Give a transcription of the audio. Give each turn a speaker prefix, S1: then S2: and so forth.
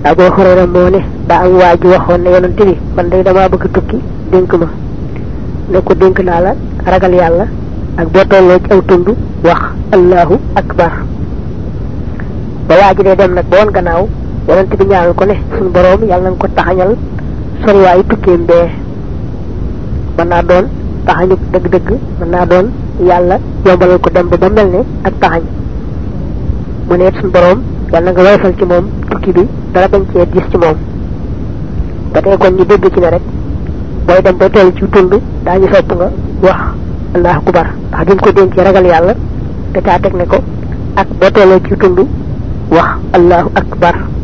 S1: abu hurayra moo ne daa am waa ji waxoon ne yonante bi man day damaa bëgg tukki dénk ma ne ko dénk naa la ragal yàlla ak boo tolloo ci aw tund wax allahu akbar ba waa ji dee dem nag ba woon gannaaw yonante bi ñaanal ko ne suñu boroom yàlla nga ko taxañal soriwaayu tukkeem bee mën naa doon taxañu dëgg-dëgg mën naa doon yàlla yombalal ko dem ba ba mel ne ak taxañ mu ne suñu boroom yàlla nga woyfal ci moom tukki bi dara bañ cee gis ci moom ba tey kon ñu dégg ci ne rek booy dem ba toll ci tund daañu sopp nga wax allahu akbar ndax bi mu ko dénkee ragal yàlla te caa teg ne ko ak boo tollee ci tund wax allahu akbar